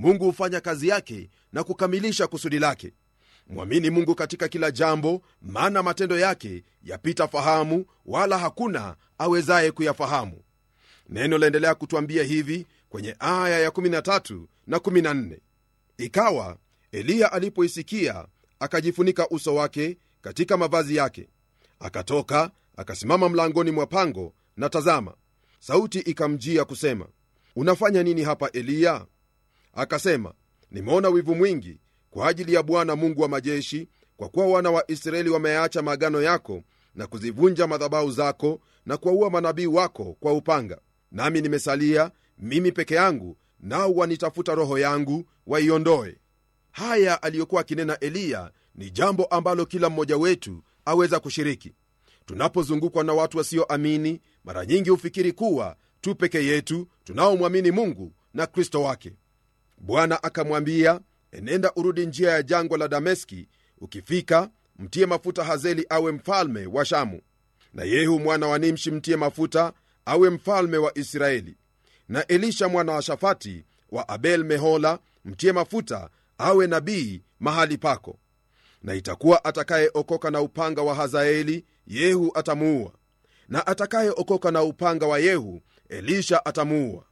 mungu hufanya kazi yake na kukamilisha kusudi lake mwamini mungu katika kila jambo maana matendo yake yapita fahamu wala hakuna awezaye kuyafahamu neno laendelea kutwambia hivi kwenye aya ya 13 na 14 ikawa eliya alipoisikia akajifunika uso wake katika mavazi yake akatoka akasimama mlangoni mwa pango na tazama sauti ikamjia kusema unafanya nini hapa eliya akasema nimeona wivu mwingi kwa ajili ya bwana mungu wa majeshi kwa kuwa wana wa israeli wameacha maagano yako na kuzivunja madhabahu zako na kuwaua manabii wako kwa upanga nami nimesalia mimi peke yangu nao wanitafuta roho yangu waiondoe haya aliyokuwa akinena eliya ni jambo ambalo kila mmoja wetu aweza kushiriki tunapozungukwa na watu wasioamini mara nyingi hufikiri kuwa tu peke yetu tunaomwamini mungu na kristo wake bwana akamwambia enenda urudi njia ya jangwa la dameski ukifika mtie mafuta hazeli awe mfalme wa shamu na yehu mwana wa nimshi mtie mafuta awe mfalme wa israeli na elisha mwana wa shafati wa abel mehola mtie mafuta awe nabii mahali pako na itakuwa atakayeokoka na upanga wa hazaeli yehu atamuua na atakayeokoka na upanga wa yehu elisha atamuua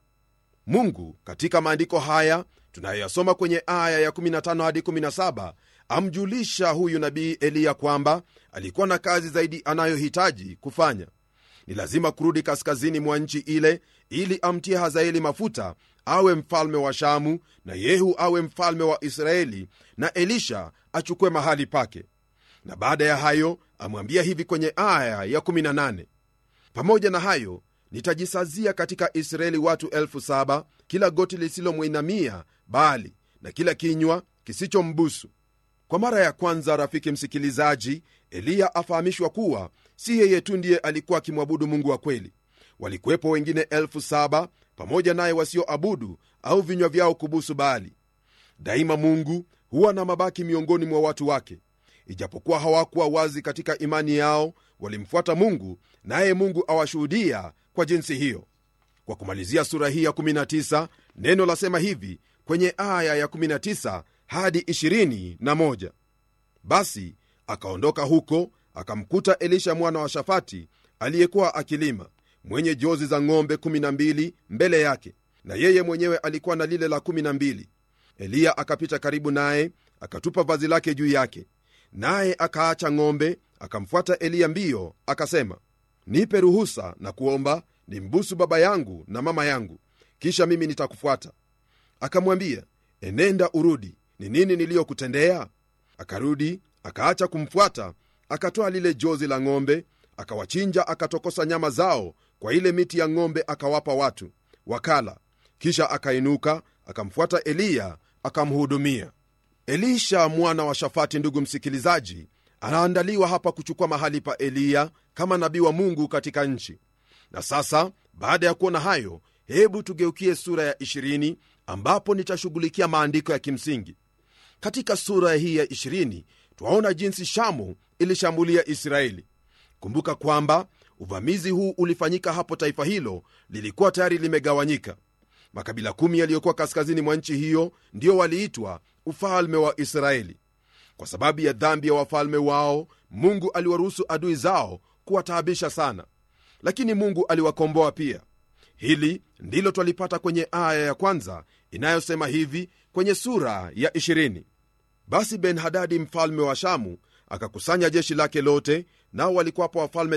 mungu katika maandiko haya tunayoyasoma kwenye aya ya 15 hadi 17 amjulisha huyu nabii eliya kwamba alikuwa na kazi zaidi anayohitaji kufanya ni lazima kurudi kaskazini mwa nchi ile ili amtie hazaeli mafuta awe mfalme wa shamu na yehu awe mfalme wa israeli na elisha achukue mahali pake na baada ya hayo amwambia hivi kwenye aya ya 18 pamoja na hayo nitajisazia katika israeli watu elfu saba kila goti lisilomwinamia bali na kila kinywa kisichombusu kwa mara ya kwanza rafiki msikilizaji eliya afahamishwa kuwa si yeye tu ndiye alikuwa akimwabudu mungu wa kweli walikuwepo wengine elfu saba pamoja naye wasioabudu au vinywa vyao kubusu bali daima mungu huwa na mabaki miongoni mwa watu wake ijapokuwa hawakuwa wazi katika imani yao walimfuata mungu naye mungu awashuhudia kwa jinsi hiyo kwa kumalizia sura hii ya 19 neno lasema hivi kwenye aya ya 19 hadi 21 basi akaondoka huko akamkuta elisha mwana wa shafati aliyekuwa akilima mwenye jozi za ng'ombe 12 mbele yake na yeye mwenyewe alikuwa na lile la 12 eliya akapita karibu naye akatupa vazi lake juu yake naye akaacha ng'ombe akamfuata eliya mbio akasema nipe ruhusa na kuomba nimbusu baba yangu na mama yangu kisha mimi nitakufuata akamwambia enenda urudi ni nini niliyokutendea akarudi akaacha kumfuata akatoa lile jozi la ng'ombe akawachinja akatokosa nyama zao kwa ile miti ya ng'ombe akawapa watu wakala kisha akainuka akamfuata eliya akamhudumia elisha mwana wa shafati ndugu msikilizaji anaandaliwa hapa kuchukua mahali pa eliya kama nabii wa mungu katika nchi na sasa baada ya kuona hayo hebu tugeukie sura ya 20 ambapo nitashughulikia maandiko ya kimsingi katika sura hii ya 20 twaona jinsi shamu ilishambulia israeli kumbuka kwamba uvamizi huu ulifanyika hapo taifa hilo lilikuwa tayari limegawanyika makabila kumi yaliyokuwa kaskazini mwa nchi hiyo ndio waliitwa ufalme wa israeli kwa sababu ya dhambi ya wafalme wao mungu aliwaruhusu adui zao kuwataabisha sana lakini mungu aliwakomboa pia hili ndilo twalipata kwenye aya ya kwanza inayosema hivi kwenye sura ya 20 basi ben-hadadi mfalme wa shamu akakusanya jeshi lake lote nao walikuwapo wafalme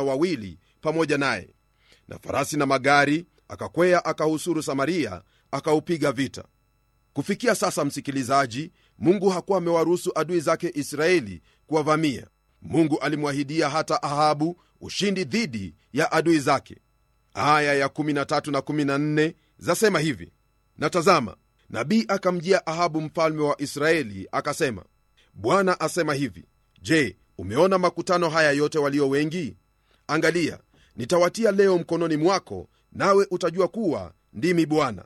32 pamoja naye na farasi na magari akakwea akahusuru samaria akaupiga vita kufikia sasa msikilizaji mungu hakuwa amewaruhusu adui zake israeli kuwavamia mungu alimwahidia hata ahabu ushindi dhidi ya adui zake aya ya 13 na 14 zasema hivi na tazama nabii akamjia ahabu mfalme wa israeli akasema bwana asema hivi je umeona makutano haya yote walio wengi angalia nitawatia leo mkononi mwako nawe utajua kuwa ndimi bwana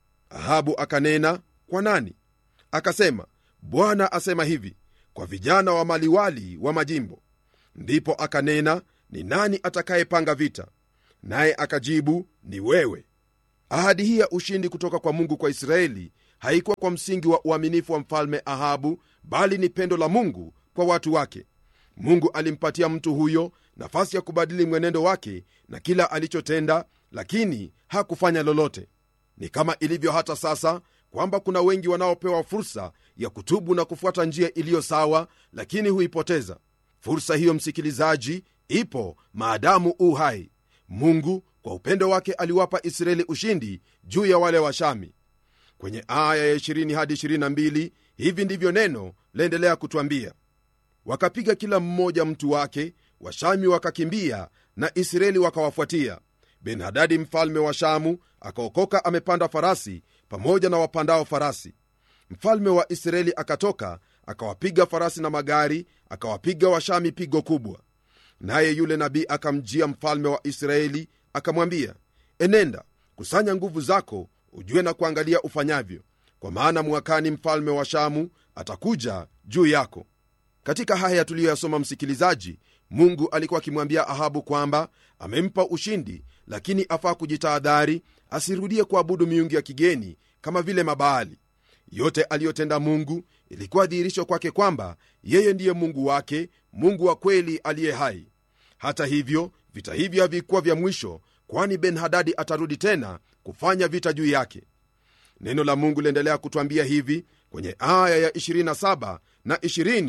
ahabu akanena kwa nani akasema bwana asema hivi kwa vijana wa maliwali wa majimbo ndipo akanena ni nani atakayepanga vita naye akajibu ni wewe ahadi hii ya ushindi kutoka kwa mungu kwa israeli haikuwa kwa msingi wa uaminifu wa mfalme ahabu bali ni pendo la mungu kwa watu wake mungu alimpatia mtu huyo nafasi ya kubadili mwenendo wake na kila alichotenda lakini hakufanya lolote ni kama ilivyo hata sasa kwamba kuna wengi wanaopewa fursa ya kutubu na kufuata njia iliyo sawa lakini huipoteza fursa hiyo msikilizaji ipo maadamu u hai mungu kwa upendo wake aliwapa israeli ushindi juu ya wale washami kwenye aya ya 20 hadi 22 hivi ndivyo neno laendelea kutwambia wakapiga kila mmoja mtu wake washami wakakimbia na israeli wakawafuatia benhadadi mfalme wa shamu akaokoka amepanda farasi pamoja na wapandao farasi mfalme wa israeli akatoka akawapiga farasi na magari akawapiga washami pigo kubwa naye yule nabii akamjia mfalme wa israeli akamwambia enenda kusanya nguvu zako ujue na kuangalia ufanyavyo kwa maana mwakani mfalme wa shamu atakuja juu yako katika haya tuliyoyasoma msikilizaji mungu alikuwa akimwambia ahabu kwamba amempa ushindi lakini afaa kujitahadhari asirudie kuabudu miungu ya kigeni kama vile mabaali yote aliyotenda mungu ilikuwa dhihirisho kwake kwamba yeye ndiye mungu wake mungu wa kweli aliye hai hata hivyo vita hivyo havikuwa vya mwisho kwani ben hadadi atarudi tena kufanya vita juu yake neno la mungu liendelea kutwambia hivi kwenye aya ya 27 na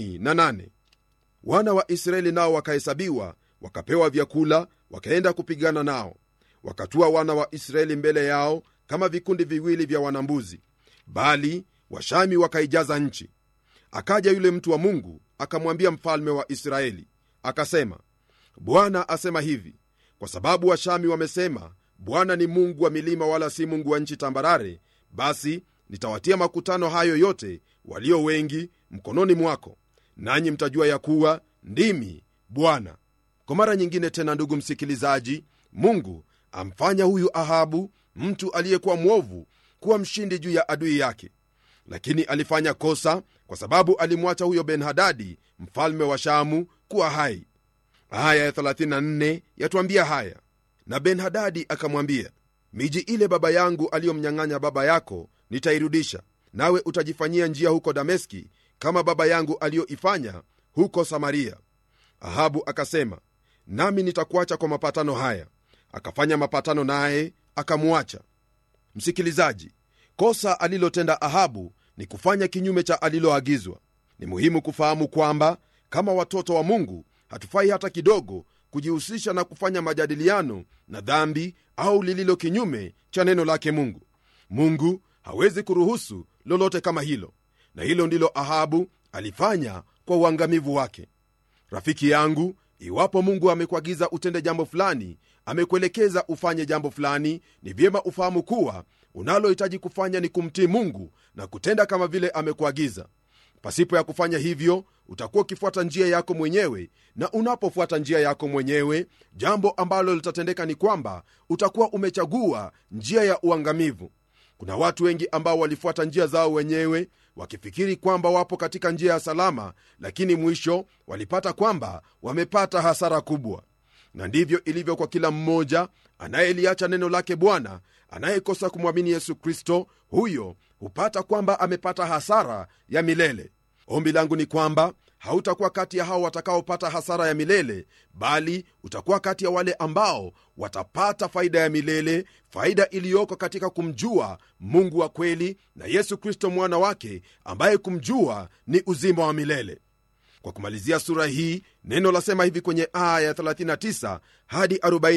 28 wana wa israeli nao wakahesabiwa wakapewa vyakula wakaenda kupigana nao wakatua wana wa israeli mbele yao kama vikundi viwili vya wanambuzi bali washami wakaijaza nchi akaja yule mtu wa mungu akamwambia mfalme wa israeli akasema bwana asema hivi kwa sababu washami wamesema bwana ni mungu wa milima wala si mungu wa nchi tambarare basi nitawatia makutano hayo yote walio wengi mkononi mwako nanyi mtajua ya kuwa ndimi bwana kwa mara nyingine tena ndugu msikilizaji mungu amfanya huyu ahabu mtu aliyekuwa mwovu kuwa mshindi juu ya adui yake lakini alifanya kosa kwa sababu alimwacha huyo benhadadi mfalme wa shamu kuwa hai aya ya 34 yatwambia haya na benhadadi akamwambia miji ile baba yangu aliyomnyang'anya baba yako nitairudisha nawe utajifanyia njia huko dameski kama baba yangu aliyoifanya huko samaria ahabu akasema nami nitakuacha kwa mapatano haya akafanya mapatano naye akamwacha msikilizaji kosa alilotenda ahabu ni kufanya kinyume cha aliloagizwa ni muhimu kufahamu kwamba kama watoto wa mungu hatufai hata kidogo kujihusisha na kufanya majadiliano na dhambi au lililo kinyume cha neno lake mungu mungu hawezi kuruhusu lolote kama hilo na hilo ndilo ahabu alifanya kwa uangamivu wake rafiki yangu iwapo mungu amekuagiza utende jambo fulani amekuelekeza ufanye jambo fulani ni vyema ufahamu kuwa unalohitaji kufanya ni kumtii mungu na kutenda kama vile amekuagiza pasipo ya kufanya hivyo utakuwa ukifuata njia yako mwenyewe na unapofuata njia yako mwenyewe jambo ambalo litatendeka ni kwamba utakuwa umechagua njia ya uangamivu kuna watu wengi ambao walifuata njia zao wenyewe wakifikiri kwamba wapo katika njia ya salama lakini mwisho walipata kwamba wamepata hasara kubwa na ndivyo ilivyo kwa kila mmoja anayeliacha neno lake bwana anayekosa kumwamini yesu kristo huyo hupata kwamba amepata hasara ya milele ombi langu ni kwamba hautakuwa kati ya hao watakaopata hasara ya milele bali utakuwa kati ya wale ambao watapata faida ya milele faida iliyoko katika kumjua mungu wa kweli na yesu kristo mwana wake ambaye kumjua ni uzima wa milele kwa kumalizia sura hii neno lasema hivi kwenye aya ya 39 hadi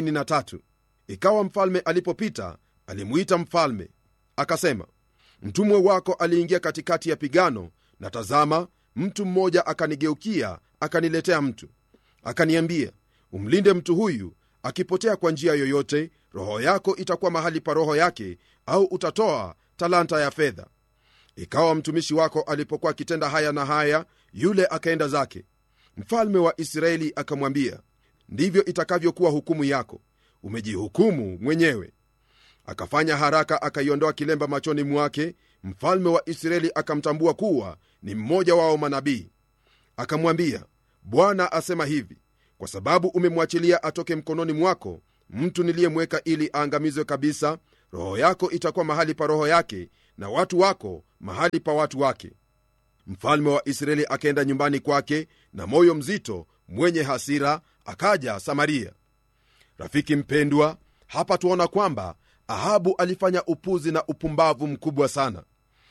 43 ikawa mfalme alipopita alimuita mfalme akasema mtumwe wako aliingia katikati ya pigano na tazama mtu mmoja akanigeukia akaniletea mtu akaniambia umlinde mtu huyu akipotea kwa njia yoyote roho yako itakuwa mahali pa roho yake au utatoa talanta ya fedha ikawa mtumishi wako alipokuwa akitenda haya na haya yule akaenda zake mfalme wa israeli akamwambia ndivyo itakavyokuwa hukumu yako umejihukumu mwenyewe akafanya haraka akaiondoa kilemba machoni mwake mfalme wa israeli akamtambua kuwa ni mmoja wao manabii akamwambia bwana asema hivi kwa sababu umemwachilia atoke mkononi mwako mtu niliyemweka ili aangamizwe kabisa roho yako itakuwa mahali pa roho yake na watu wako mahali pa watu wake mfalme wa israeli akaenda nyumbani kwake na moyo mzito mwenye hasira akaja samaria rafiki mpendwa hapa tuona kwamba ahabu alifanya upuzi na upumbavu mkubwa sana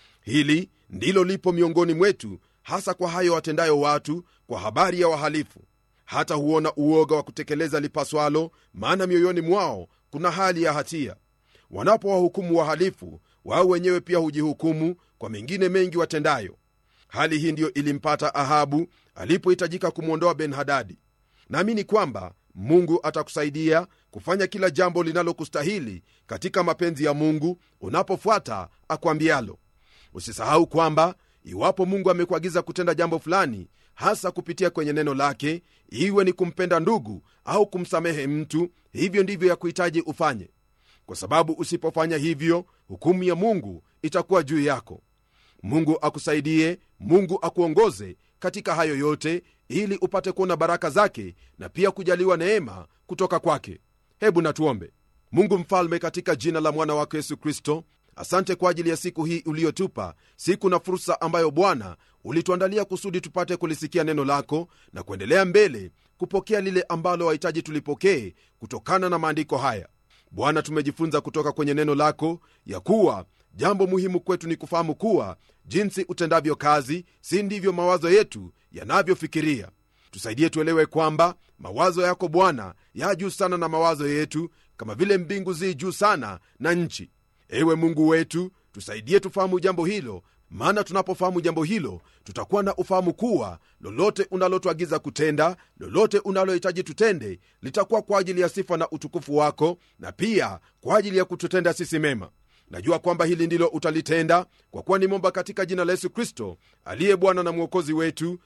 hili ndilo lipo miongoni mwetu hasa kwa hayo watendayo watu kwa habari ya wahalifu hata huona uoga wa kutekeleza lipaswalo maana mioyoni mwao kuna hali ya hatia wanapowahukumu wahalifu wao wenyewe pia hujihukumu kwa mengine mengi watendayo hali hii ndiyo ilimpata ahabu alipohitajika kumwondoa ben-hadadi naamini kwamba mungu atakusaidia kufanya kila jambo linalokustahili katika mapenzi ya mungu unapofuata akwambialo usisahau kwamba iwapo mungu amekuagiza kutenda jambo fulani hasa kupitia kwenye neno lake iwe ni kumpenda ndugu au kumsamehe mtu hivyo ndivyo ya kuhitaji ufanye kwa sababu usipofanya hivyo hukumu ya mungu itakuwa juu yako mungu akusaidie mungu akuongoze katika hayo yote ili upate kuona baraka zake na pia kujaliwa neema kutoka kwake hebu natuombe mungu mfalme katika jina la mwana wako yesu kristo asante kwa ajili ya siku hii uliyotupa siku na fursa ambayo bwana ulituandalia kusudi tupate kulisikia neno lako na kuendelea mbele kupokea lile ambalo wahitaji tulipokee kutokana na maandiko haya bwana tumejifunza kutoka kwenye neno lako ya kuwa jambo muhimu kwetu ni kufahamu kuwa jinsi utendavyo kazi si ndivyo mawazo yetu yanavyofikiria tusaidie tuelewe kwamba mawazo yako bwana ya juu sana na mawazo yetu kama vile mbingu zi juu sana na nchi ewe mungu wetu tusaidie tufahamu jambo hilo maana tunapofahamu jambo hilo tutakuwa na ufahamu kuwa lolote unalotuagiza kutenda lolote unalohitaji tutende litakuwa kwa ajili ya sifa na utukufu wako na pia kwa ajili ya kututenda sisi mema najua kwamba hili ndilo utalitenda kwa kuwa nimomba katika jina la yesu kristo aliye bwana na mwokozi wetu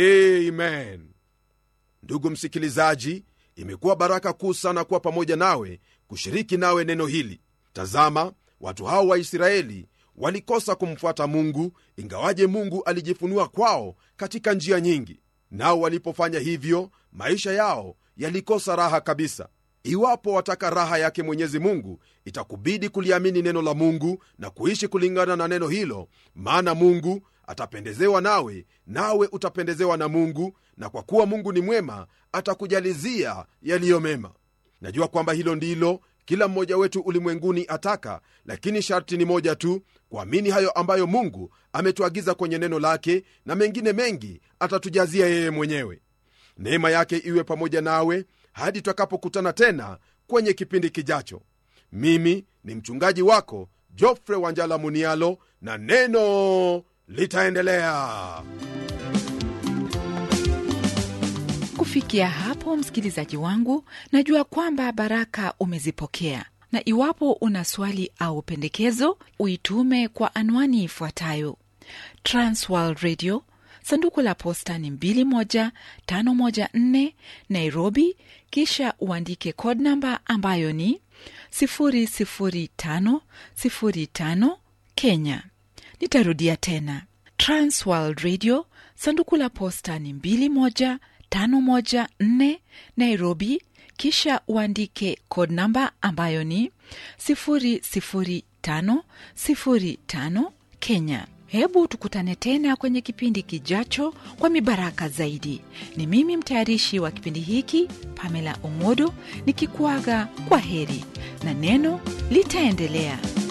amen ndugu msikilizaji imekuwa baraka kuu sana kuwa pamoja nawe kushiriki nawe neno hili tazama watu hao wa israeli walikosa kumfuata mungu ingawaje mungu alijifunua kwao katika njia nyingi nao walipofanya hivyo maisha yao yalikosa raha kabisa iwapo wataka raha yake mwenyezi mungu itakubidi kuliamini neno la mungu na kuishi kulingana na neno hilo maana mungu atapendezewa nawe nawe utapendezewa na mungu na kwa kuwa mungu ni mwema atakujalizia yaliyo mema najua kwamba hilo ndilo kila mmoja wetu ulimwenguni ataka lakini sharti ni moja tu kuamini hayo ambayo mungu ametuagiza kwenye neno lake na mengine mengi atatujazia yeye mwenyewe neema yake iwe pamoja nawe hadi tutakapokutana tena kwenye kipindi kijacho mimi ni mchungaji wako jofre wanjala munialo na neno litaendelea kufikia hapo msikilizaji wangu najua kwamba baraka umezipokea na iwapo una swali au pendekezo uitume kwa anwani ifuatayo transworld radio sanduku la posta ni 21514 nairobi kisha uandike code namba ambayo ni 00505 kenya nitarudia tena transworld radio sanduku la posta ni 21514 nairobi kisha uandike code namba ambayo ni 00505 kenya hebu tukutane tena kwenye kipindi kijacho kwa mibaraka zaidi ni mimi mtayarishi wa kipindi hiki pamela omodo nikikuaga kwa heri na neno litaendelea